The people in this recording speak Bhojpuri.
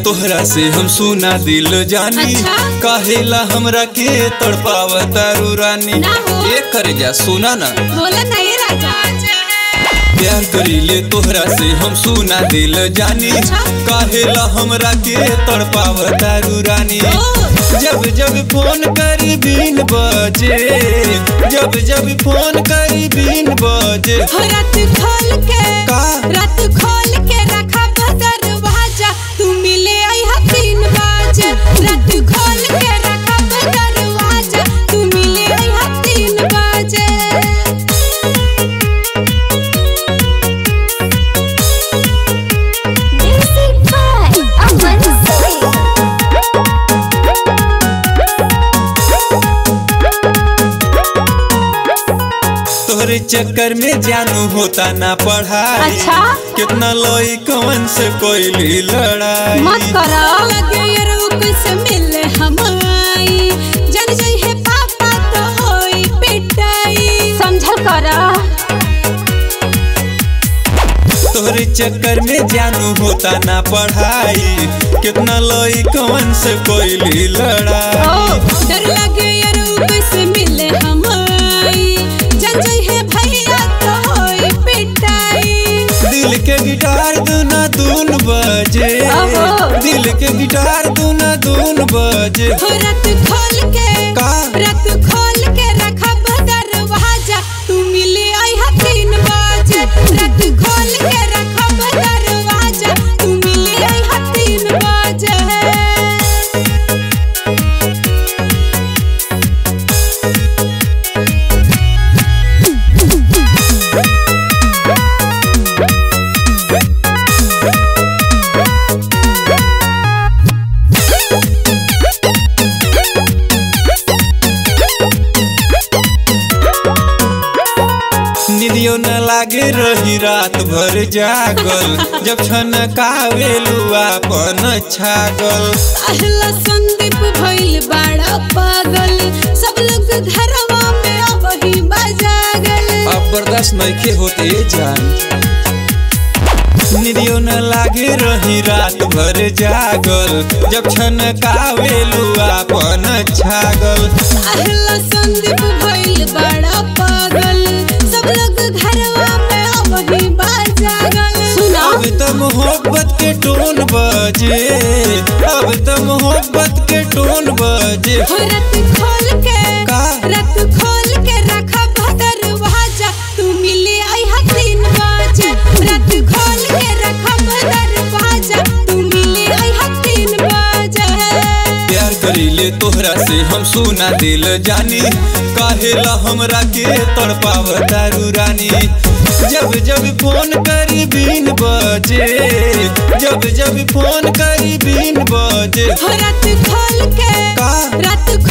तोहरा से हम सुना दिल जानी अच्छा? काहेला हमरा के तड़पावता रू रानी ना हो। ये करे जा सुना ना बोला नहीं राजा प्यार करीले तोहरा से हम सुना दिल जानी अच्छा? काहेला हमरा के तड़पावता रू रानी ओ। जब जब फोन करी बीन बजे जब जब फोन करी बीन बजे हो रात खोल के का? रात खोल के रखा दरवाजा तू मिले आई हा तीन बजे रात खोल के रखा दरवाजा तू मिले आई हा तीन बजे Music by Aman Singh. तोहरे चक्कर में जानू होता ना पढ़ाई अच्छा? कितना लोई कवन से कोई लड़ाई मत करो लगे यार वो कैसे मिले हमाई जन जाई है पापा तो होई पिटाई समझल करा तोहरे चक्कर में जानू होता ना पढ़ाई कितना लोई कवन से कोई लड़ाई डर लगे यार वो कैसे मिले हमाई जन जाई है भैया तो होई पिटाई दिल के गिटार दूना दून बजे ओहो। दिल के गिटार दूना दून बजे हो रात खोल के का? रात खोल के रखा दरवाजा तू मिले आई हा तीन बजे रात खोल के रखा दरवाजा तू मिले आई हा तीन बजे निदियो न लागे रही रात भर जागल जब छन कावेलू आपन छागल अहला संदीप भइल बड़ा पागल सब लोग घरवा में अब ही बजागल अब बर्दाश्त नइखे होते जान निदियो न लागे रही रात भर जागल जब छन कावेलू आपन छागल अहला संदीप भइल बड़ा पागल सब लोग घरवा में अब ही बजागल सुना अब त मोहब्बत के टोन बजे अब त मोहब्बत के टोन बजे हो रात खोल के का? रात खोल के रखा दरवाजा तू मिले आई हा तीन बजे रात खोल के रखा दरवाजा तू मिले आई हा तीन बजे प्यार करीले तोहरा से हम सुना दिल जानी काहेला हमरा के तड़पावता रू रानी जब जब फोन करी बीन बजे जब जब फोन करी बीन बजे हो रात खोल के का? रात